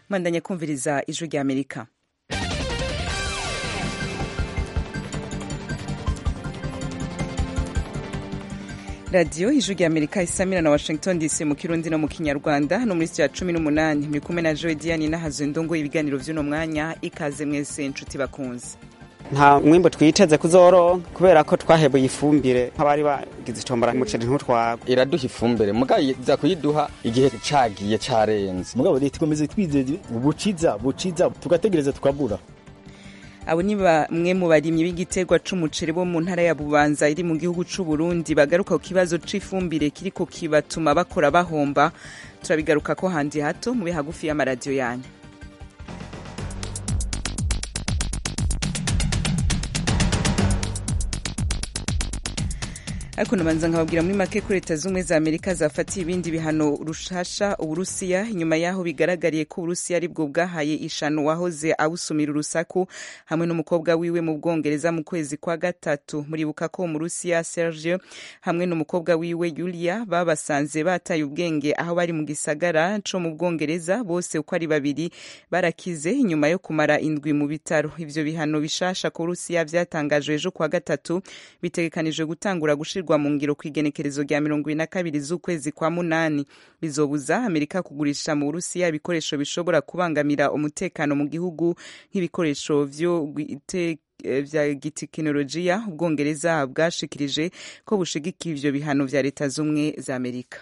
mwandanya kumviriza ijwi rya amerika radiyo ijwi rya amerika isamira na washington dc mu kirundi no mu kinyarwanda no muri sitiya cumi n'umunani muri kumwe na joe diane n'ahazo ndongo ibiganiro vy'uno mwanya ikaze mwese inshuti bakunze nta mwimbo twiteze kuzoronka kubera ko twahebuye ifumbire nk'abari bagize itombora umuceri ntutwagwe iraduha ifumbire mugabo iza kuyiduha igihe cagiye carenze mugabo leta ikomeze twizeze buciza buciza tugategereza tukabura abo ni bamwe mu barimyi b'igiterwa c'umuceri bo mu ntara ya bubanza iri mu gihugu c'u Burundi bagaruka ku kibazo c'ifumbire kiriko kibatuma bakora bahomba turabigaruka ko handi hato mube hagufi y'amaradiyo yanyu ariko nabanza nkababwira muri make ko leta z'ubumwe za amerika zafatiye ibindi bihano rushasha uburusiya inyuma y'aho bigaragariye ko uburusiya aribwo bwahaye ishano wahoze awusumira urusaku hamwe n'umukobwa wiwe mu bwongereza mu kwezi kwa gatatu muribuka ko umurusiya sergio hamwe n'umukobwa wiwe yulia babasanze bataye ubwenge aho bari mu gisagara co mu bwongereza bose uko ari babiri barakize inyuma yo kumara indwi mu bitaro ivyo bihano bishasha ku burusiya vyatangajwe ejo kwa gatatu bitegekanijwe gutangura gushirwa mu ngiro ku igenekerezo rya mirongo ibiri na kabiri z'ukwezi kwa munani bizobuza amerika kugurisha mu burusiya ibikoresho bishobora kubangamira umutekano mu gihugu nk'ibikoresho vyo vya gitekinolojiya ubwongereza bwashikirije ko bushigikiye ivyo bihano vya leta z'ubumwe za amerika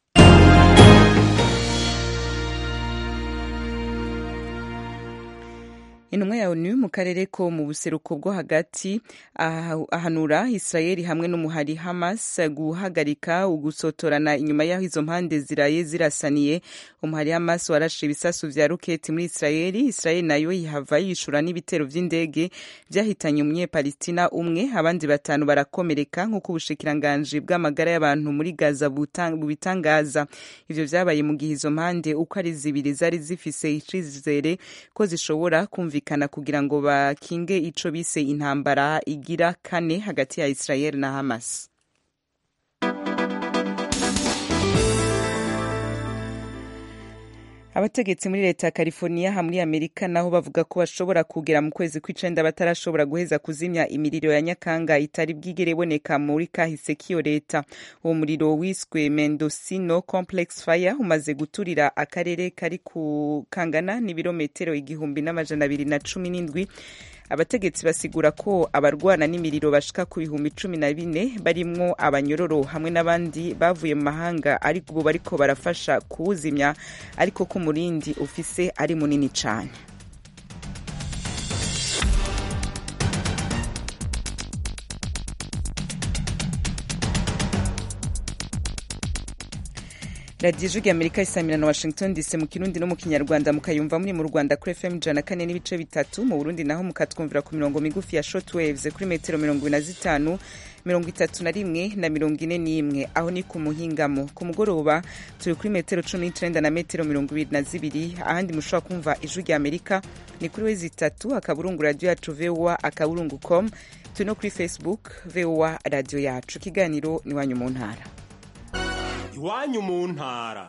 intumwa ya onu mu karere ko mu buseruko bwo hagati ahanura israeli hamwe n'umuhari hamas guhagarika ugusotorana inyuma y'aho izo mpande ziraye zirasaniye umuhari hamas warashe ibisasu vya roketi muri israeli israeli nayo ihava yishura n'ibitero vy'indege vyahitanye umunyepalestina umwe abandi batanu barakomereka nk'uko ubushikiranganji bw'amagara y'abantu muri gaza bubitangaza ivyo vyabaye mu gihe izo mpande uko ari zibiri zari zifise icizere ko zishobora kumvikana kumvikana kugira ngo bakinge ico bise intambara igira kane hagati ya Israel na Hamas. abategetsi muri leta ya california muri amerika naho bavuga ko bashobora kugera mu kwezi kw'icenda batarashobora guheza kuzimya imiriro ya nyakanga itari bwigere iboneka muri kahise k'iyo leta uwo muriro wiswe mendocino complex fire umaze guturira akarere kari ku kangana n'ibirometero igihumbi n'amajana abiri na cumi n'indwi abategetsi basigura ko abarwana n'imiriro bashika ku bihumbi cumi na bine barimwo abanyororo hamwe n'abandi bavuye mu mahanga ariko ubu bariko barafasha kuwuzimya ariko ko umurindi ufise ari munini cane radiyo ijwi amerika isamira na washington dc mu kirundi no mu kinyarwanda mukayumva muri mu rwanda kuri fm ijana kane n'ibice bitatu mu burundi naho mukatwumvira ku mirongo migufi ya shortwaves kuri metero mirongo ine na zitanu mirongo itatu na rimwe na mirongo ine n'imwe aho ni ku muhingamo ku mugoroba turi kuri metero cumi n'icenda na metero mirongo ibiri na zibiri ahandi mushobora kumva ijwi rya amerika ni kuri wezi itatu akaburungu radiyo yacu voa akaburungu com turi no kuri facebook voa radiyo yacu ikiganiro ni wanyu mu ntara iwanyu mu ntara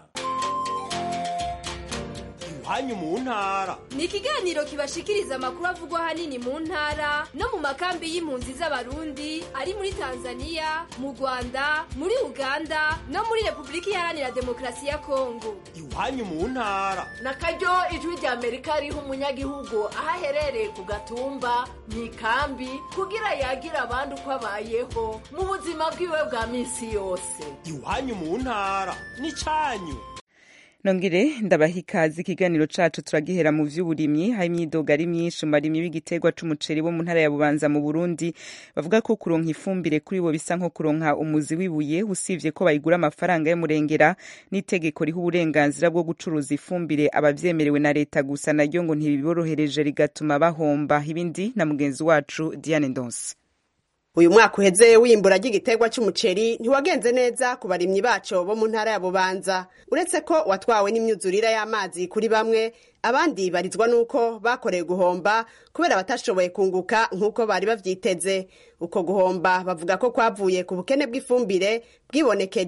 iwanyu mu ntara ni ikiganiro kibashikiriza amakuru avugwa ahanini mu ntara no mu makambi y'impunzi z'abarundi ari muri tanzania mu rwanda muri uganda no muri repubulika iharanira demokarasi ya kongo iwanyu mu ntara na karyo ijwi rya amerika riha umunyagihugu aho aherereye ku gatumba mu ikambi kugira yagira abandi uko abayeho mu buzima bwiwe bwa minsi yose iwanyu mu ntara ni cyanyu nongere ndabaha ikaze ikiganiro cacu turagihera mu vy'uburimyi hari imyidogo ari myinshi mu barimyi b'igiterwa c'umuceri bo mu ntara ya bubanza mu burundi bavuga ko kuronka ifumbire kuri bo bisa nko kuronka umuzi w'ibuye usivye ko bayigura amafaranga y'umurengera n'itegeko riha uburenganzira bwo gucuruza ifumbire abavyemerewe na leta gusa naryo ngo ntibiborohereje rigatuma bahomba ibindi na mugenzi wacu diane ndonse uyu mwaka uheze w'imbura ry'igiterwa cy'umuceri ntiwagenze neza ku barimyi baco bo mu ntara ya bubanza uretse ko watwawe n'imyuzurire y'amazi kuri bamwe abandi barizwa n'uko bakoreye guhomba kubera batashoboye kunguka nk'uko bari bavyiteze uko guhomba bavuga ko kwavuye ku bukene bw'ifumbire bwibonekeje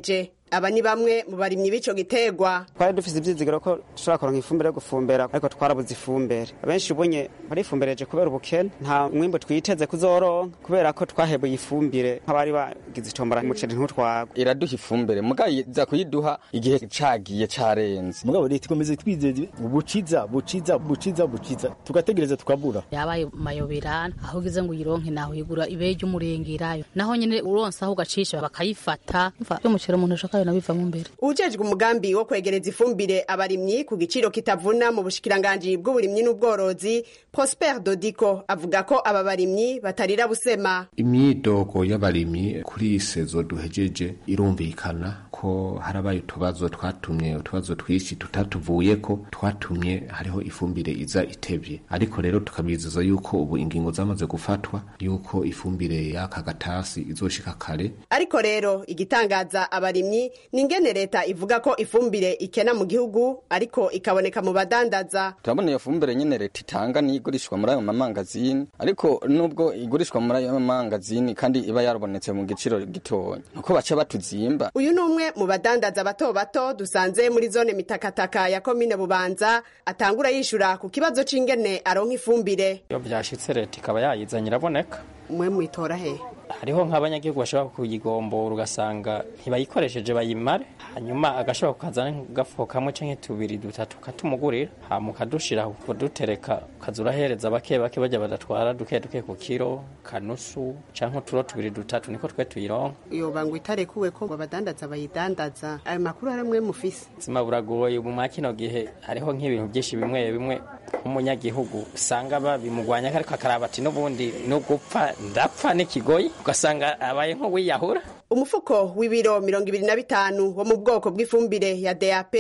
aba ni bamwe mu barimyi b'ico gitegwa twari dufise ivyizigiro ko dushobora kuronka ifumbire yo gufumbera ariko twarabuze ifumbire abenshi ubunye barifumbireje kubera ubukene nta mwimbu twiteze kuzoronka kubera ko twahebuye ifumbire nk'abari bagize itombora umuceri ntutwagwe iraduha ifumbire mugabo iza kuyiduha igihe cagiye carenze mugabo leta ikomeze twizeze ubuciza buciza buciza buciza tugategereza tukabura yabaye mayobera aho ugeze ngo uyironke naho uyigura ibehe ry'umurengerayo naho nyene uronse aho ugacisha bakayifata y'umuceri umuntu ashaka nayo bivamo imbere ujejwe umugambi wo kwegereza ifumbire abarimyi ku giciro kitavuna mu bushikiranganji bw'uburimyi n'ubworozi prosper dodiko avuga ko aba barimyi batarira busema imyidogo y'abarimyi kuri iyi sezo duhejeje irumvikana ko harabaye utubazo twatumye utubazo twinshi tutatuvuyeko twatumye hariho ifumbire iza itevye ariko rero tukabizeza yuko ubu ingingo zamaze gufatwa yuko ifumbire y'aka gatasi izoshika kare ariko rero igitangaza abarimyi ni ingene leta ivuga ko ifumbire ikena mu gihugu ariko ikaboneka mu badandaza turabona iyo fumbire nyene leta itanga niyo igurishwa muri ayo mamangazini ariko nubwo igurishwa muri ayo mamangazini kandi iba yarabonetse mu giciro gitonya nuko baca batuzimba uyu ni umwe mu badandaza bato bato dusanze muri zone mitakataka ya komine bubanza atangura yishura ku kibazo c'ingene aronka ifumbire iyo byashitse leta ikaba yayizanye iraboneka mwe mwitora he hariho nk'abanyagihugu bashobora kuyigombora ugasanga ntibayikoresheje bayimare hanyuma agashobora kukazana nk'agafuko kamwe canke tubiri dutatu katumugurira hama ukadushira kudutereka ukaza urahereza bake bake bajya badatwara duke duke ku kiro kanusu canke uturo tubiri dutatu niko twe tuyironka yoba ngo itarekuwe ko abadandaza bayidandaza ayo makuru hari mwe mufise ubuzima buragoye ubu mwa kino gihe hariho nk'ibintu byinshi bimwe bimwe nk'umunyagihugu usanga babimugwanya ariko akaraba ati n'ubundi no gupfa ndapfa n'ikigoyi ugasanga abaye nk'uwiyahura umufuko w'ibiro mirongo ibiri na bitanu wo mu bwoko bw'ifumbire ya dap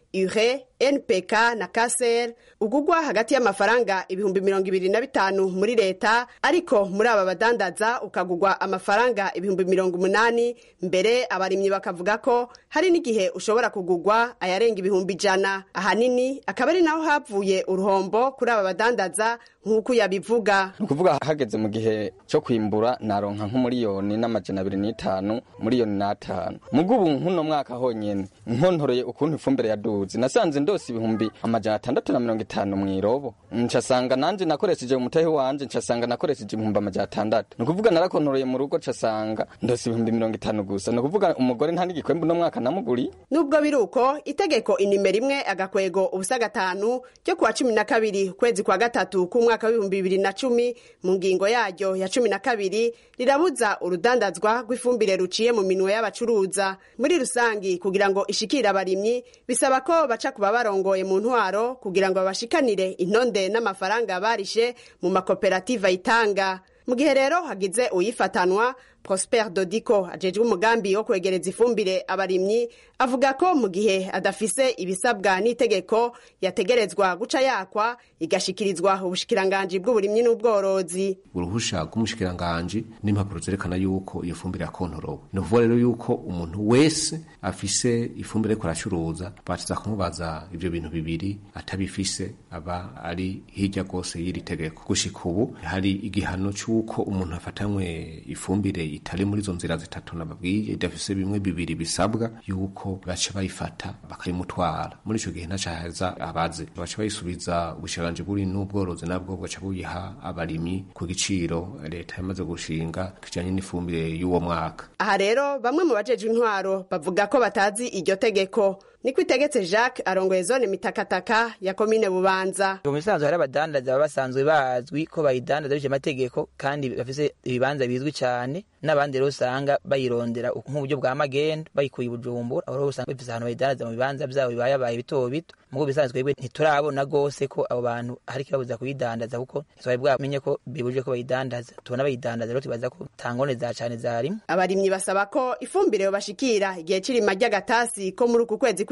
ure npk na kaser ugugwa hagati y'amafaranga ibihumbi mirongo ibiri na bitanu muri leta ariko muri aba badandaza ukagugwa amafaranga ibihumbi mirongo umunani mbere abarimyi bakavuga ko hari n'igihe ushobora kugugwa ayarenga ibihumbi ijana ahanini akaba ari naho havuye uruhombo kuri aba badandaza nk'uko yabivuga ni ukuvuga hageze mu gihe cyo kwimbura naronka nk'umuriyoni n'amajana abiri n'itanu miliyoni n'atanu mugubu nk'uno mwaka honyene nkontoreye ukuntu ifumbire yaduze nasanze ndose ibihumbi amajana atandatu na mirongo itanu mw'irobo ncasanga nanje nakoresheje umutahe wanje ncasanga nakoresheje ibihumbi amajana atandatu ni ukuvuga narakontoreye mu rugo ncasanga ndose ibihumbi mirongo itanu gusa ni ukuvuga umugore nta n'igikwembu uno mwaka namuguriye nubwo biri uko itegeko inimero imwe agakwego ubusa gatanu ryo kuwa cumi na kabiri ukwezi kwa gatatu k'umwaka w'ibihumbi bibiri na cumi mu ngingo yaryo ya cumi na kabiri rirabuza urudandazwa rw'ifumbire ruciye mu minwe y'abacuruza muri rusangi kugira ngo ishikire abarimyi bisaba ko baca kuba barongoye mu ntwaro kugira ngo babashikanire intonde n'amafaranga barishe mu makoperative ayitanga mu gihe rero hagize uyifatanwa prosper dodiko ajejwe umugambi wo kwegereza ifumbire abarimyi avuga ko mu gihe adafise ibisabwa n'itegeko yategerezwa guca yakwa igashikirizwa ubushikiranganji bw'uburimyi n'ubworozi uruhusha rw'umushikiranganji n'impapuro zerekana yuko iyo fumbire yakontorowe ni ukuvuga rero yuko umuntu wese afise ifumbire ariko aracuruza batiza kumubaza ivyo bintu bibiri atabifise aba ari hirya rwose y'iri tegeko gushika ubu hari igihano c'uko umuntu afatanywe ifumbire itari muri izo nzira zitatu nababwiye idafise bimwe bibiri bisabwa yuko baca bayifata bakayimutwara muri ico gihe ntaca haza abaze baca bayisubiza ubushikiranganji buri n'ubworozi nabwo bugaca buyiha abarimyi ku giciro leta yamaze gushinga kijanye n'ifumbire y'uwo mwaka aha rero bamwe mu bajejwe intwaro bavuga ko batazi iryo tegeko niko itegetse jacques arongoye zone mitakataka ya komine bubanza mu bisanzwe hari abadandaza baba basanzwe bazwi ko bayidandaza bije amategeko kandi bafise ibibanza bizwi cyane n'abandi rero usanga bayirondera nk'uburyo bwa magendo bayikuye bujumbura aho rero usanga bafise ahantu bayidandaza mu bibanza byabo bibayabaye bito bito mugo bisanzwe twebwe ntiturabona gose ko abo bantu hari ikibabuza kuyidandaza kuko ntitwari bwamenye ko bibujije ko bayidandaza tubona bayidandaza rero tubaza ko tangone za cane zarimo abarimyi basaba ko ifumbire yobashikira igihe c'irima ry'agatasi ko muri uku kwezi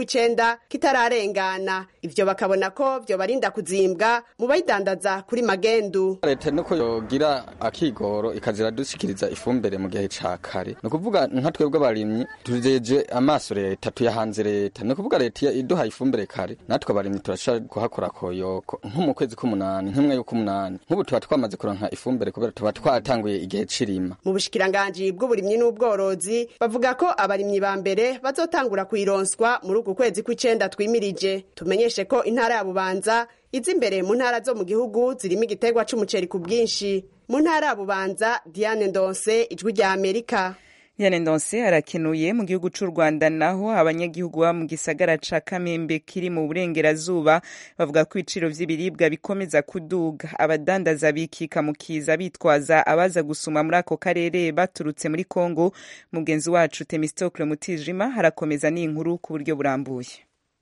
kw'icenda kitararengana ivyo bakabona ko vyobarinda kuzimbwa mu bayidandaza kuri magendu leta nuko yogira akigoro ikazira dushikiriza ifumbire mu gihe ca kare ni ukuvuga nka twebwe abarimyi tujeje amaso leta tuyahanze leta ni ukuvuga leta iduhaye ifumbire kare natwe abarimyi turashaka kuhakora koyoko nko mu kwezi k'umunani nk'imwe y'ukumunani nk'ubu tuba twamaze kuronka ifumbire kubera tuba twatanguye igihe c'irima mu bushikiranganji bw'uburimyi n'ubworozi bavuga ko abarimyi ba mbere bazotangura kuyironswa muri uku kwezi kw'icenda twimirije tumenyeshe ko intara ya bubanza iza imbere mu ntara zo mu gihugu zirimo igiterwa c'umuceri ku bwinshi mu ntara ya bubanza diane ndonse ijwi rya amerika Diane Ndonse arakenuye mu gihugu c'u Rwanda naho abanyagihugu ba mu gisagara ca Kamembe kiri mu burengerazuba bavuga ko ibiciro vy'ibiribwa bikomeza kuduga abadandaza bikika mu kiza bitwaza abaza gusuma muri ako karere baturutse muri Kongo mugenzi wacu Temistocle Mutijima harakomeza n'inkuru ku buryo burambuye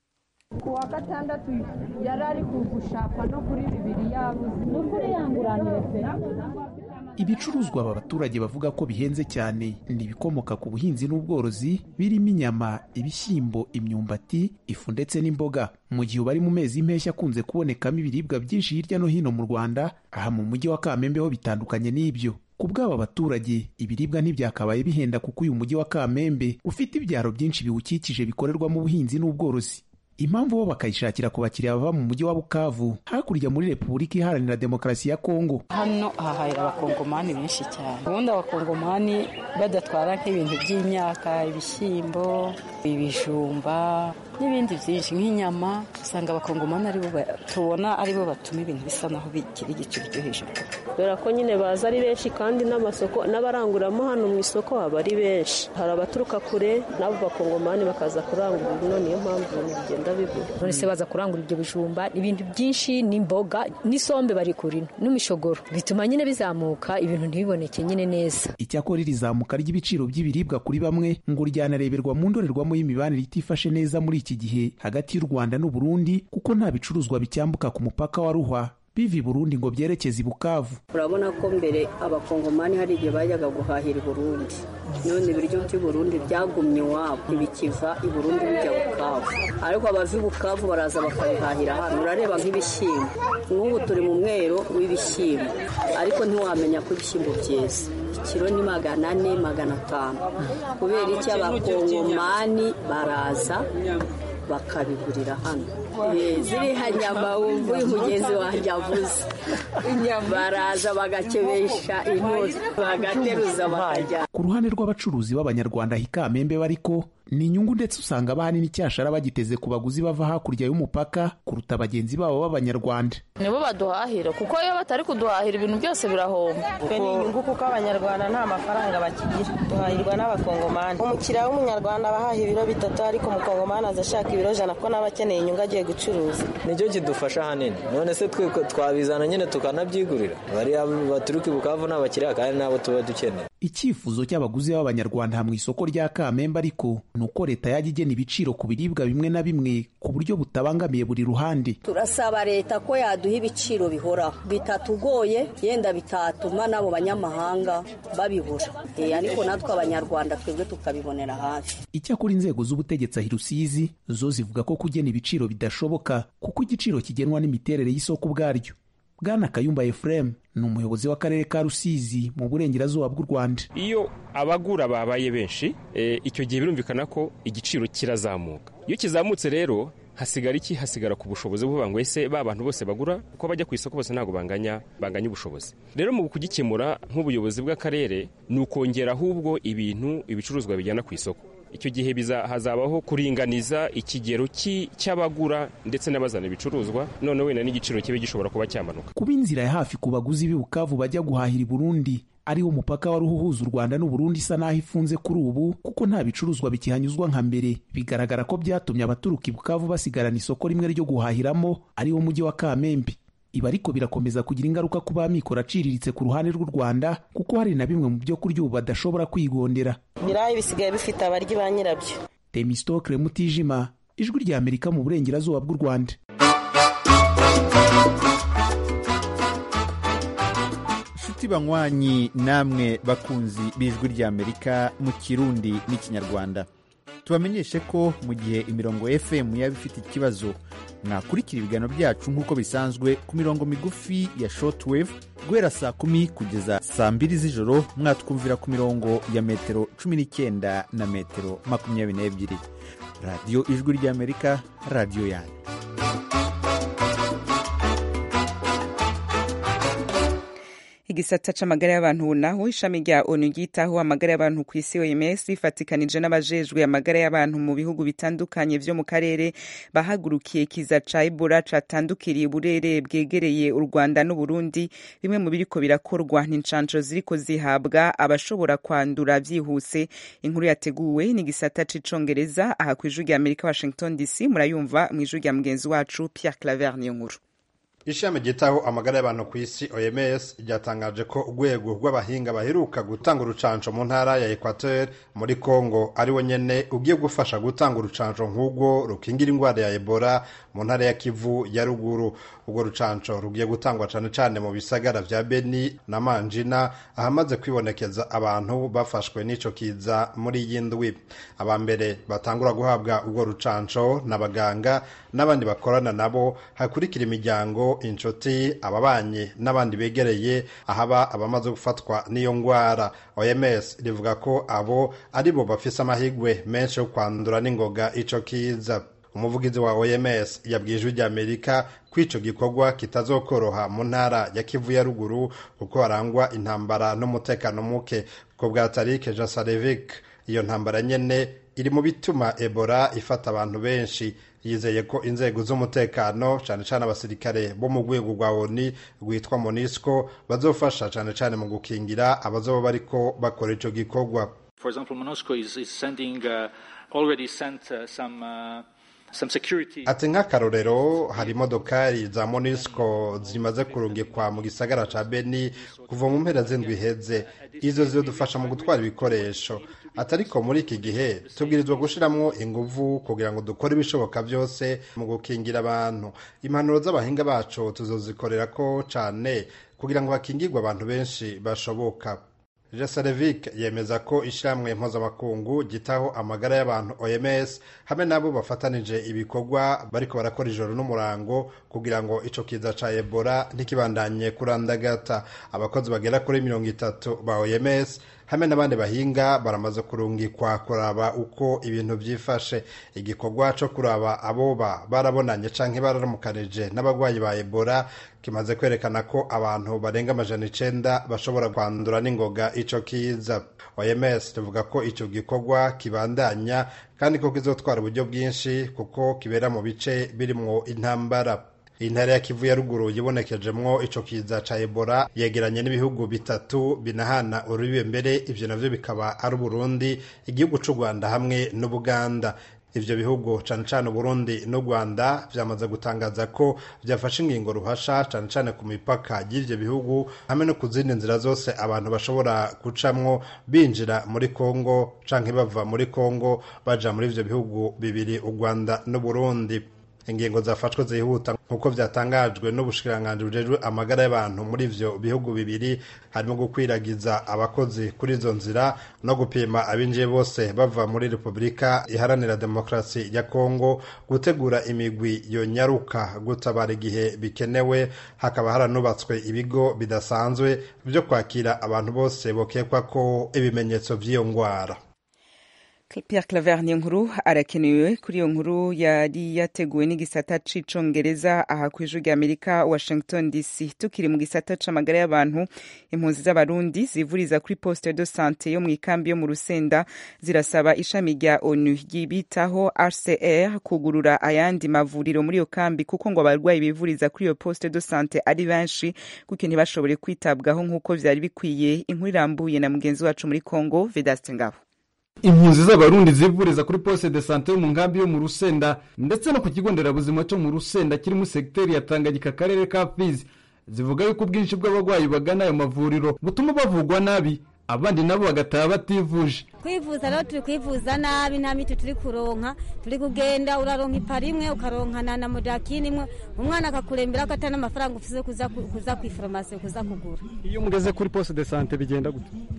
ku wa gatandatu yari ari kugushaka no kuri bibiri yabuze ni ukuri yanguranire pe ibicuruzwa aba baturage bavuga ko bihenze cyane ni ibikomoka ku buhinzi n'ubworozi birimo inyama ibishyimbo imyumbati ifu ndetse n'imboga mu gihe bari mu mezi y'impeshyi akunze kubonekamo ibiribwa byinshi hirya no hino mu rwanda aha mu mujyi wa kamembe ho bitandukanye n'ibyo ku bw'aba baturage ibiribwa ntibyakabaye bihenda kuko uyu mujyi wa kamembe ufite ibyaro byinshi biwukikije bikorerwamo ubuhinzi n'ubworozi impamvu bo bakayishakira ku bakiriya bava mu mujyi wa bukavu hakurya muri repubulika iharanira demokarasi ya kongo hano hahahira abakongomani benshi cyane ubundi abakongomani badatwara nk'ibintu by'imyaka ibishyimbo ibijumba n'ibindi byinshi nk'inyama usanga abakongomani aribo tubona aribo batuma ibintu bisa naho bigira igiciro cyo hejuru kubera ko nyine baza ari benshi kandi n'amasoko n'abaranguramo hano mu isoko haba ari benshi hari abaturuka kure n'abo bakongomani bakaza kurangura ino niyo mpamvu ibintu bigenda bigura none se baza kurangura ibyo bijumba ibintu byinshi n'imboga n'isombe bari kurino n'imishogoro bituma nyine bizamuka ibintu ntibiboneke nyine neza icyakora iri zamuka ry'ibiciro by'ibiribwa kuri bamwe ngo ryanareberwa mu ndorerwamo y'imibanire itifashe neza muri iki gihe hagati y'u rwanda n'uburundi kuko nta bicuruzwa bicyambuka ku mupaka wa ruhwa biva i burundi ngo byerekeze i bukavu urabona ko mbere abakongomani hari igihe bajyaga guhahira i burundi none ibiryo by'i burundi byagumye iwabo ntibikiva i burundi bijya bukavu ariko abava i bukavu baraza bakabihahira hano urareba nk'ibishyimbo nk'ubu turi mu mwero w'ibishyimbo ariko ntiwamenya ko ibishyimbo byeze ikiro ni magana ane magana atanu kubera icyo abakongomani baraza bakabigurira hano ziriya nyama wumva uyu mugenzi wanjye avuze baraza bagakebesha intozi bagateruza bakajyana ku ruhande rw'abacuruzi b'abanyarwanda hikamembe bariko ni inyungu ndetse usanga abahanini icyashara bagiteze ku baguzi bava hakurya y'umupaka kuruta bagenzi babo b'abanyarwanda nibo baduhahira kuko iyo batari kuduhahira ibintu byose birahomba twe ni inyungu kuko abanyarwanda nta mafaranga bakigira duhahirwa n'abakongomani umukiriya w'umunyarwanda abahaha ibiro bitatu ariko umukongomani aza ashaka ibiro jana ko n'aba akeneye inyungu agiye gucuruza nicyo kidufasha ahanini none se twe twabizana nyine tukanabyigurira bariya baturuka i bukavu ni abakiriya kandi nabo tuba dukeneye icyifuzo cy'abaguzi b'abanyarwanda mu isoko rya kamembe ariko ni uko leta yajya igena ibiciro ku biribwa bimwe na bimwe ku buryo butabangamiye buri ruhande turasaba leta ko yaduha ibiciro bihoraho bitatugoye yenda bitatuma n'abo banyamahanga babibura ariko natwe abanyarwanda twebwe tukabibonera hafi icyakora inzego z'ubutegetsi ahi rusizi zo zivuga ko kugena ibiciro bidashoboka kuko igiciro kigenwa n'imiterere y'isoko ubwaryo bwana kayumba efuremu ni umuyobozi w'akarere ka rusizi mu burengerazuba bw'u rwanda iyo abagura babaye benshi icyo gihe birumvikana ko igiciro kirazamuka iyo kizamutse rero hasigara iki hasigara ku bushobozi buvuga ngo ese ba bantu bose bagura uko bajya ku isoko bose ntabwo banganya banganya ubushobozi rero mu kugikemura nk'ubuyobozi bw'akarere ni ukongera ahubwo ibintu ibicuruzwa bijyana ku isoko icyo gihe hazabaho kuringaniza ikigero cy'abagura ndetse n'abazana ibicuruzwa none wenda n'igiciro kibe gishobora kuba cyamanuka kuba inzira ya hafi ku baguzi b'i bukavu bajya guhahira i burundi ariwo mupaka wari uhuza u rwanda n'uburundi isa n'aho ifunze kuri ubu kuko nta bicuruzwa bikihanyuzwa nka mbere bigaragara ko byatumye abaturuka i bukavu basigarana isoko rimwe ryo guhahiramo ariwo mujyi wa kamembe ibi ariko birakomeza kugira ingaruka ku b'amikoro aciriritse ku ruhande rw'u rwanda kuko hari na bimwe mu byo kurya ubu badashobora kwigondera ibirayi bisigaye bifite abaryi ba nyirabyo temistokle mutijima ijwi rya amerika mu burengerazuba bw'u rwanda inshuti banywanyi namwe bakunzi b'ijwi rya amerika mu kirundi n'ikinyarwanda tubamenyeshe ko mu gihe imirongo fm yaba ifite ikibazo mwakurikira ibiganiro byacu nk'uko bisanzwe ku mirongo migufi ya shortwave guhera saa kumi kugeza saa mbiri z'ijoro mwatwumvira ku mirongo ya metero cumi n'icyenda na metero makumyabiri n'ebyiri radiyo ijwi ry'amerika radiyo yanyu igisata c'amagara y'abantu naho ishami rya onu ryitaho amagara y'abantu ku isi oms rifatikanije n'abajejwe amagara y'abantu mu bihugu bitandukanye vyo mu karere bahagurukiye kiza ca ebola catandukiriye uburere bwegereye u rwanda n'uburundi bimwe mu biriko birakorwa n'incanco ziriko zihabwa abashobora kwandura vyihuse inkuru yateguwe n'igisata c'icongereza aha kw'ijwi rya amerika washington dc murayumva mw'ijwi rya mugenzi wacu pierre claver niyo nkuru ishami ryitaho amagara y'abantu ku isi oms ryatangaje ko urwego rw'abahinga baheruka gutanga urucanco mu ntara ya equateur muri congo ari we nyene ugiye gufasha gutanga urucanco nk'urwo rukingira indwara ya ebola mu ntara ya kivu ya ruguru urwo rucanco rugiye gutangwa cane cane mu bisagara vya beni na manjina ahamaze kwibonekeza abantu bafashwe n'ico kiza muri iyi ndwi aba mbere batangura guhabwa urwo rucanco n'abaganga n'abandi bakorana nabo hakurikira imiryango inshuti ababanyi n'abandi begereye ahaba abamaze gufatwa n'iyo ngwara oms rivuga ko abo ari bo bafise amahigwe menshi yo kwandura n'ingoga ico kiza umuvugizi wa oms yabwiye ijwi ry'amerika ko ico gikorwa kitazokoroha mu ntara ya kivu ya ruguru kuko harangwa intambara n'umutekano muke ko bwa tarike jasarevic iyo ntambara nyene iri mu bituma ebola ifata abantu benshi yizeye ko inzego z'umutekano cyane cyane abasirikare bo mu rwego rwa oni rwitwa monisco bazofasha cyane cyane mu gukingira abazoba bariko bakora ico gikorwa For example, MONUSCO is, is sending, uh, already sent uh, some, uh, some security. ati nk'akarorero hari imodokari za monisco zimaze kurungikwa mu gisagara ca beni kuva mu mpera z'indwi iheze izo zidufasha mu gutwara ibikoresho atariko muri iki gihe tubwirizwa gushiramwo inguvu kugira ngo dukore ibishoboka byose mu gukingira abantu impanuro z'abahinga bacu tuzozikorera ko cane kugira ngo bakingirwe abantu benshi bashoboka Jasarevic yemeza ko ishyirahamwe mpuzamakungu gitaho amagara y'abantu OMS hamwe nabo bafatanije ibikorwa bariko barakora ijoro n'umurango kugira ngo ico kiza ca Ebola ntikibandanye kurandagata abakozi bagera kuri mirongo itatu ba OMS hamwe n'abandi bahinga baramaze kurungikwa kuraba uko ibintu byifashe igikorwa co kuraba aboba barabonanye canke bararamukanije n'abagwayi ba Ebola kimaze kwerekana ko abantu barenga amajana icenda bashobora kwandura n'ingoga ico kiza OMS tuvuga ko ico gikorwa kibandanya kandi ko kizotwara uburyo bwinshi kuko kibera mu bice birimwo intambara intara ya kivu ya ruguru yibonekejemwo ico kiza ca ebola yegeranye n'ibihugu bitatu binahana urubibe mbere ivyo navyo bikaba ari uburundi igihugu c'u rwanda hamwe n'ubuganda ivyo bihugu cane cane uburundi n'u rwanda vyamaze gutangaza ko vyafashe ingingo ruhasha cane cane ku mipaka y'ivyo bihugu hamwe no ku zindi nzira zose abantu bashobora gucamwo binjira muri kongo canke bava muri kongo baja muri ivyo bihugu bibiri u rwanda n'uburundi ingingo zafashwe zihuta nk'uko vyatangajwe n'ubushikiranganji bujejwe amagara y'abantu muri ivyo bihugu bibiri harimo gukwiragiza abakozi kuri izo nzira no gupima abinjiye bose bava muri repubulika iharanira demokarasi ya kongo gutegura imigwi yonyaruka gutabara igihe bikenewe hakaba haranubatswe ibigo bidasanzwe vyo kwakira abantu bose bokekwa ko ibimenyetso vy'iyo ngwara Pierre Claver ni nkuru arakenewe kuri iyo nkuru yari yateguwe n'igisata c'icongereza aha ku ijwi rya Amerika Washington DC tukiri mu gisata c'amagara y'abantu impunzi z'abarundi zivuriza kuri poste de sante yo mu ikambi yo mu Rusenda zirasaba ishami rya ONU ryibitaho RCR kugurura ayandi mavuriro muri iyo kambi kuko ngo abarwayi bivuriza kuri iyo poste de sante ari benshi kuko ntibashobore kwitabwaho nk'uko vyari bikwiye inkuru irambuye na mugenzi wacu muri Congo Vedaste Ngabo impunzi z'abarundi zivuriza kuri poste de sante yo mu nkambi yo mu rusenda ndetse no ku kigo nderabuzima cyo mu rusenda kiri mu segiteri ya tanganyika akarere ka fizi zivuga yuko ubwinshi bw'abarwayi bagana ayo mavuriro butuma bavugwa nabi abandi nabo bagataha bativuje kwivuza rero turi kwivuza nabi nta miti turi kuronka turi kugenda uraronka ipara imwe ukaronkana na modakini imwe umwana akakurembera ko atari n'amafaranga ufise kuza ku ifarumasi kuza kugura iyo mugeze kuri poste de sante bigenda gute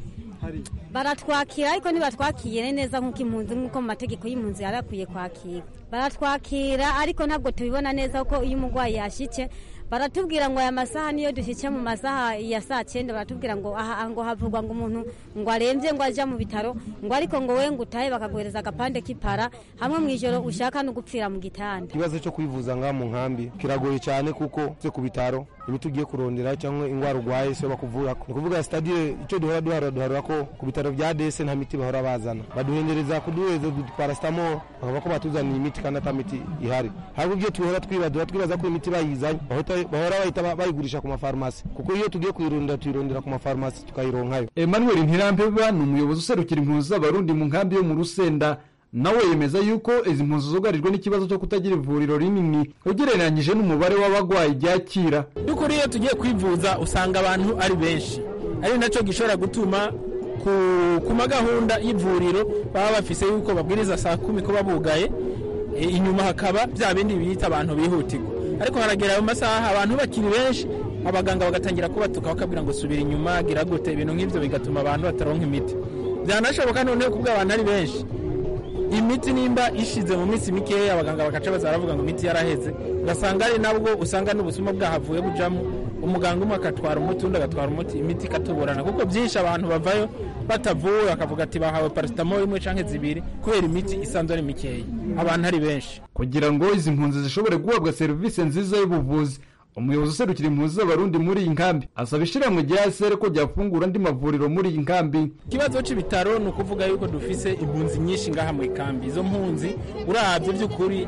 baratwakira ariko ntibatwakire neza nk'uko impunzi nk'uko mu mategeko y'impunzi yari akwiye kwakira baratwakira ariko ntabwo tubibona neza ko iyo umurwayi yashyitse baratubwira ngo aya masaha niyo dushyitse mu masaha ya saa cyenda baratubwira ngo aha ngo havugwa ngo umuntu ngo arembye ngo ajya mu bitaro ngo ariko ngo we ngo utahe bakaguhereza agapande k'ipara hamwe mu ijoro ushaka no gupfira mu gitanda ikibazo cyo kwivuza ngaha mu nkambi kiragoye cyane kuko se ku bitaro imiti ugiye kurondera cyangwa indwara urwaye siyo bakuvura ni ukuvuga sitadire icyo duhora duhara duhara ko ku bitaro bya dese nta miti bahora bazana baduhendereza kuduhereza parasitamoro bakavuga ko batuzaniye imiti kandi ata miti ihari ahubwo ibyo tuhora twibadura twibaza ko imiti bayizanye bahora bahita bayigurisha ku mafarumasi kuko iyo tugiye kuyirondera tuyirondera ku mafarumasi tukayironkayo emmanuel ntirampeba ni umuyobozi userukira impunzi z'abarundi mu nkambi yo mu rusenda nawe yemeza yuko izi mpunzi zugarijwe n'ikibazo cyo kutagira ivuriro rinini ugereranyije n'umubare w'abarwayi ryakira by'ukuri iyo tugiye kwivuza usanga abantu ari benshi ari nacyo gishobora gutuma ku magahunda y'ivuriro baba bafise yuko babwiriza saa kumi kuba bugaye inyuma hakaba bya bindi bita abantu bihutirwa ariko haragera ayo masaha abantu bakiri benshi abaganga bagatangira kubatuka bakabwira ngo subira inyuma gira gute ibintu nk'ibyo bigatuma abantu bataronka imiti byanashoboka noneho kubwo abantu ari benshi imiti nimba ishize mu minsi mikeya abaganga bagaca baza baravuga ngo imiti yaraheze ugasanga ari nabwo usanga n'ubusuma bwahavuye bujamo umuganga umwe agatwara umuti undi agatwara umuti imiti ikatuburana kuko byinshi abantu bavayo batavuwe bakavuga ati bahawe parasitamoro imwe cyangwa zibiri kubera imiti isanzwe ari mikeya abantu ari benshi kugira ngo izi mpunzi zishobore guhabwa serivisi nziza y'ubuvuzi umuyobozi userukira impunzi z'abarundi muri iyi nkambi asaba ishyirahamwe rya sere ko ryafungura andi mavuriro muri iyi nkambi ikibazo cy'ibitaro ni ukuvuga yuko dufise impunzi nyinshi ngaha mu ikambi izo mpunzi urabye by'ukuri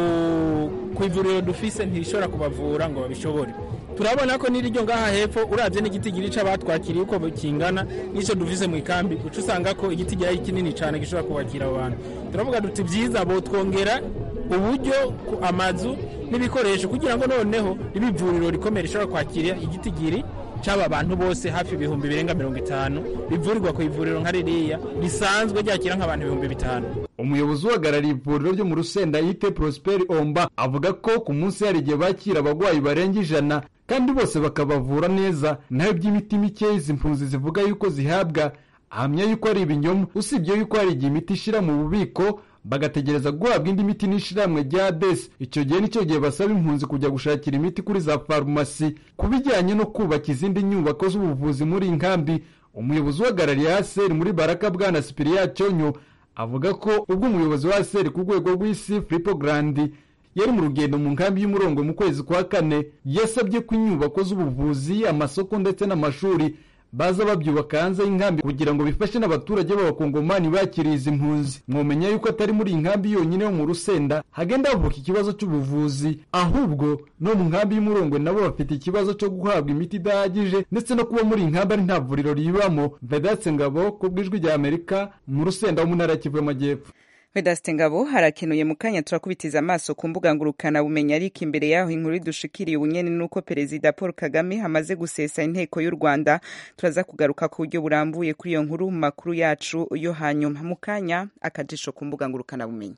ku ivuriro dufise ntirishobora kubavura ngo babishobore turabona ko n'iryo ngaha hepfo urabye n'igiti girica batwakiriye uko kingana n'icyo dufise mu ikambi uca usanga ko igiti gihari kinini cyane gishobora kubakira abo bantu turavuga duti byiza botwongera uburyo amazu n'ibikoresho kugira ngo noneho ribe ivuriro rikomeye rishobora kwakira igiti giri cy'aba bantu bose hafi ibihumbi birenga mirongo itanu rivurirwa ku ivuriro nka ririya risanzwe ryakira nk'abantu ibihumbi bitanu umuyobozi uhagarariye ivuriro ryo mu rusenda yite prosperi omba avuga ko ku munsi hari igihe bakira abarwayi barenga ijana kandi bose bakabavura neza naho iby'imiti mike izi mpunzi zivuga yuko zihabwa ahamya yuko ari ibinyoma usibye yuko hari igihe imiti ishyira mu bubiko bagategereza guhabwa indi miti n'ishyirahamwe rya desi icyo gihe nicyo gihe basaba impunzi kujya gushakira imiti kuri za farumasi ku bijyanye no kubaka izindi nyubako z'ubuvuzi muri iyi nkambi umuyobozi uhagarariye aseri muri baraka bwana sipiriya cyonyo avuga ko ubwo umuyobozi wa aseri ku rwego rw'isi filipo garandi yari mu rugendo mu nkambi y'umurongo mu kwezi kwa kane yasabye ko inyubako z'ubuvuzi amasoko ndetse n'amashuri baza babyubaka hanze y'inkambi kugira ngo bifashe n'abaturage b'abakongomani bakiriye izi mpunzi mwomenya yuko atari muri iyi nkambi yonyine yo mu rusenda hagenda havuka ikibazo cy'ubuvuzi ahubwo no mu nkambi y'umurongwe nabo bafite ikibazo cyo guhabwa imiti idahagije ndetse no kuba muri iyi nkambi ari nta vuriro ribamo vedatse ngabo ku bw'ijwi rya amerika mu rusenda wo mu ntara ya kivu y'amajyepfo Vedaste Ngabo harakenuye mu kanya turakubitiza amaso ku mbuga ngurukana bumenyi ariko imbere yaho inkuru dushikiriye ubunyene nuko perezida Paul Kagame hamaze gusesa inteko y'u Rwanda turaza kugaruka ku buryo burambuye kuri iyo nkuru mu makuru yacu yo hanyuma mu kanya akajisho ku mbuga ngurukana bumenyi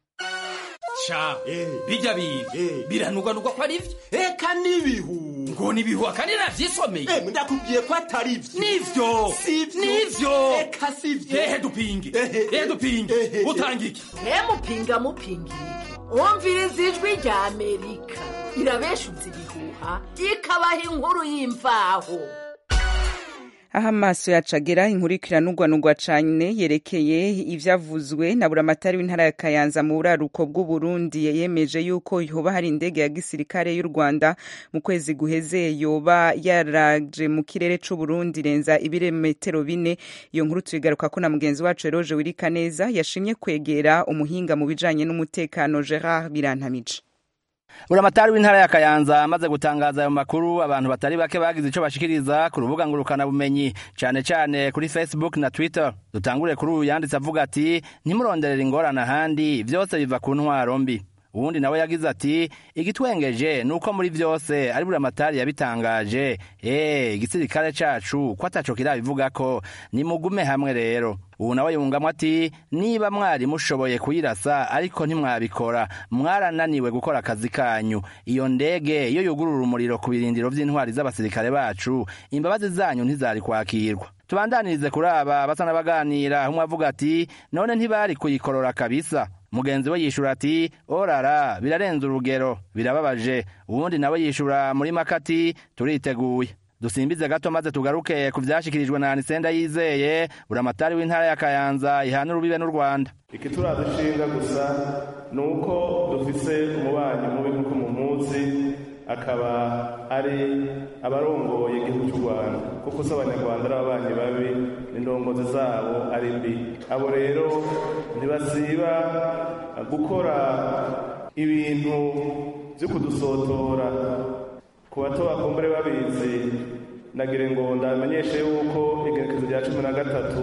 sha bijya biga biranugwanugwa ko ari byo eka n'ibihu ngo nibihu kandi navyisomeye ndakubwiye ko atari byo nivyo sivyo nivyo eka sivyo ehe dupinge ehe dupinge utanga iki mupinga mupinga iki wumviriza ijwi rya amerika irabeshuza ibihuha ikabaha inkuru y'imvaho aho amaso yacu agera inkuru ikiranugwanugwa cyane yerekeye ivyavuzwe na buramatari w'intara ya kayanza mu buraruko bw'uburundi yemeje yuko yoba hari indege ya gisirikare y'u rwanda mu kwezi guheze yoba yaraje mu kirere c'uburundi renza ibirometero bine iyo nkuru tuyigaruka ko na mugenzi wacu eroje wirika neza yashimye kwegera umuhinga mu bijanye n'umutekano gerard birantamije buramatari w'intara ya kayanza amaze gutangaza ayo makuru abantu batari bake bagize ico bashikiriza ku rubuga ngurukana bumenyi cane cane kuri facebook na twitter dutangure kuri uyu yanditse avuga ati ntimuronderere ingorane ahandi vyose biva ku ntwaro mbi uwundi nawe yagize ati igitwengeje ni uko muri vyose ari buramatari yabitangaje eh igisirikare cacu ko ataco kirabivuga ko nimugume hamwe rero ubu nawe yungamo ati niba mwari mushoboye kuyirasa ariko ntimwabikora mwarananiwe gukora akazi kanyu iyo ndege iyo yugurura umuriro ku birindiro vy'intwari z'abasirikare bacu imbabazi zanyu ntizari kwakirwa tubandanirize kuri aba basa n'abaganira umwe avuga ati none ntibari kuyikorora kabisa mugenzi we yishura ati orara birarenze urugero birababaje uwundi nawe yishura muri makati turiteguye dusimbize gato maze tugaruke ku vyashikirijwe na anisenda yizeye buramatari w'intara ya kayanza ihana urubibe n'u rwanda ikituradushinga gusa ni uko dufise umubanyi mubi nk'uko mumuzi akaba ari abarongoye igihugu cy'u rwanda kuko si abanyarwanda ari ababanyi babi n'indongozi zabo ari mbi abo rero ntibasiba gukora ibintu byo kudusotora ku bato bakumbure babizi nagire ngo ndamenyeshe yuko igerekezo rya cumi na gatatu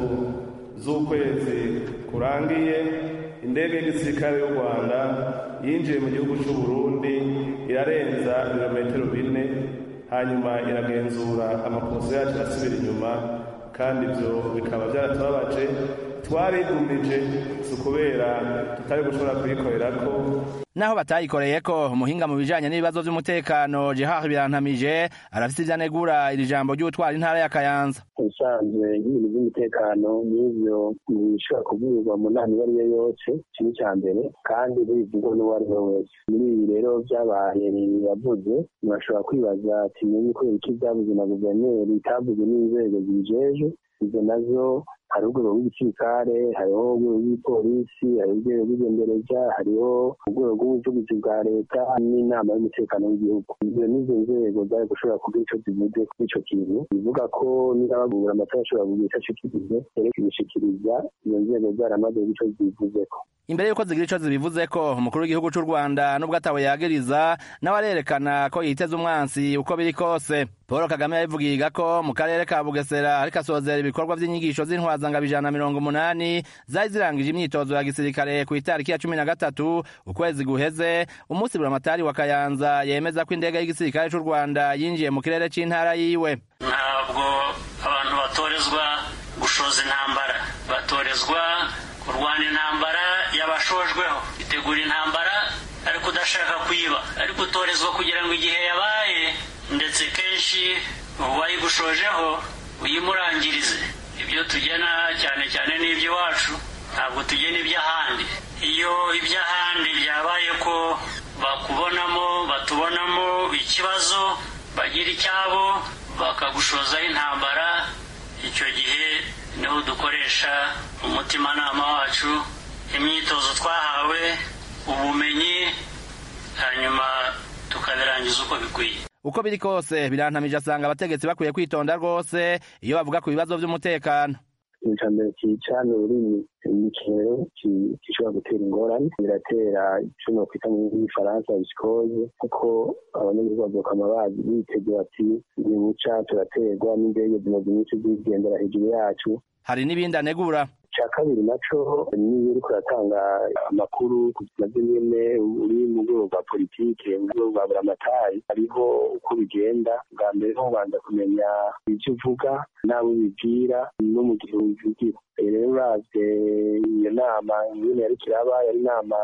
z'ukwezi kurangiye indege y'igisirikare y'u rwanda yinjiye mu gihugu cy'u burundi irarenza ibirometero bine hanyuma iragenzura amakosa yacu asubira inyuma kandi ibyo bikaba byaratubabaje twarigumije si ukubera tutari gushobora kuyikorera ko naho batayikoreye ko umuhinga mu bijanye n'ibibazo vy'umutekano Gerard Birantamije arafise ivyo anegura iri jambo ry'utwara intara ya Kayanza ubusanzwe nk'ibintu by'umutekano n'ivyo bishobora kubwirwa mu nama iyo ari yo yose iki ni icya mbere kandi bivugwa n'uwo ari we wese muri ibi rero vyabaye yavuze murashobora kwibaza ati menye kubera iki vyavuze na guverineri itavuze n'inzego zibijeje izo nazo hari urwego rw'igisirikare hariho urwego rw'ipolisi hariho urwego rw'igendereza hariho urwego rw'ubuvugizi bwa leta n'inama y'umutekano w'igihugu izo nizo nzego zari gushobora kugira ico zivuze kuri ico kintu bivuga ko niba bagura amatara ashobora kugira ico ashikirize rero kubishikiriza izo nzego zaramaze kugira ico zivuzeko imbere yuko zigira ico zibivuze ko umukuru w'igihugu c'u rwanda nubwo atawe yagiriza nawe arerekana ko yiteze umwansi uko biri kose paul kagame yabivugiga ko mu karere ka bugesera ariko asozera ibikorwa vy'inyigisho z'intwazangabo ijana na mirongo umunani zari zirangije imyitozo ya gisirikare ku itariki ya cumi na gatatu ukwezi guheze umunsi buramatari wa kayanza yemeza ko indege y'igisirikare c'u rwanda yinjiye mu kirere c'intara yiwe ntabwo abantu batorezwa gushoza intambara batorezwa kurwana intambara y'abashojweho itegura intambara ariko udashaka kuyiba ariko utorezwa kugira ngo igihe yabaye ndetse kenshi uwayigushojeho uyimurangirize ibyo tugena cyane cyane n'iby'iwacu ntabwo tugena iby'ahandi iyo iby'ahandi byabaye ko bakubonamo batubonamo ikibazo bagira icyabo bakagushozaho intambara icyo gihe niho dukoresha umutimanama wacu imyitozo twahawe ubumenyi hanyuma tukabirangiza uko bikwiye uko biri kose birantamije asanga abategetsi bakwiye kwitonda rwose iyo bavuga ku bibazo vy'umutekano icya mbere cyica ni ururimi ikirero gishobora gutera ingorane biratera icyo nokwita mu gifaransa bisikoze kuko abanyagihugu bazokama bazi bitegura ati nimuca turaterwa n'indege zimaze iminsi zigendera hejuru yacu hari n'ibindi anegura icya kabiri naco niyo uriko uratanga amakuru navyo nyene uri mu rwego rwa politike mu rwego rwa buramatari hariho uko bigenda bwa mbere ho ubanza kumenya ivyo uvuga n'abo ubibwira no mu gihe ubivugira rero uravye iyo nama ingene yariko iraba yari inama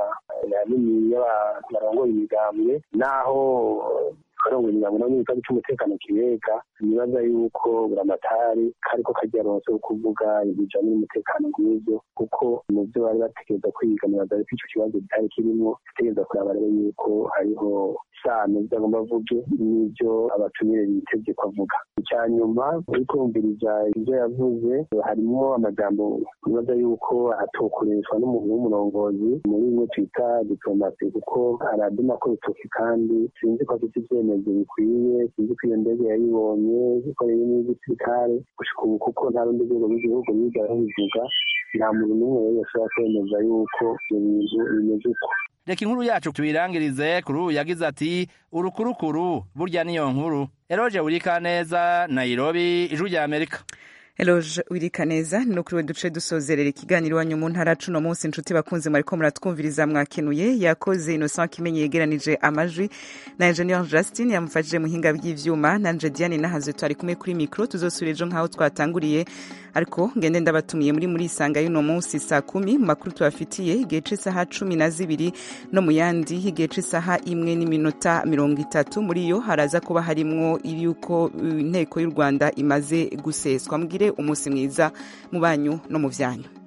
nini y'abantu barongoye imigambwe naho karongo imigambo nabo n'ikibazo c'umutekano kibega nibaza yuko buramatari kariko karya ronse wo kuvuga ibijanye n'umutekano nk'ivyo kuko mu vyo bari bategereza kwiga nibaza yuko ico kibazo kitari kirimwo bategereza kuraba rero yuko hariho isano vyagomba avuge n'ivyo abatumire bitevye ko avuga icya nyuma uri kumviriza ivyo yavuze harimo amajambo nibaza yuko atokoreshwa n'umuntu w'umurongozi muri bimwe twita diplomasi kuko araduma ko bitoke kandi sinzi ko afite ivyemezo bikwiye sinzi ko iyo ndege yayibonye ikoreye n'igisirikare gushika ubu kuko nta rundi rwego rw'igihugu rwigara rubivuga nta muntu n'umwe rero yashobora kwemeza yuko ivyo bintu bimeze uko reka inkuru yacu tubirangirize kuri ubu yagize ati urukurukuru burya niyo nkuru eroje wurika neza nairobi ijwi rya amerika Eloge Wirikaneza ni ukuri we duce dusozerera ikiganiro iwanyu mu ntara cuno munsi inshuti bakunze mwariko muratwumviriza mwakenuye yakoze Innocent Kimenyi yegeranije amajwi na Engineer Justin yamufashije muhinga bw'ivyuma nanje Diane nahaze twari kumwe kuri micro tuzosubira ejo nkaho twatanguriye ariko ngende ndabatumiye muri muri isanga y'uno munsi saa kumi mu makuru tubafitiye igihe c'isaha cumi na zibiri no mu yandi igihe c'isaha imwe n'iminota mirongo itatu muri yo haraza kuba harimwo yuko inteko y'u Rwanda imaze guseswa mbwire umunsi mwiza mu banyu no mu vyanyu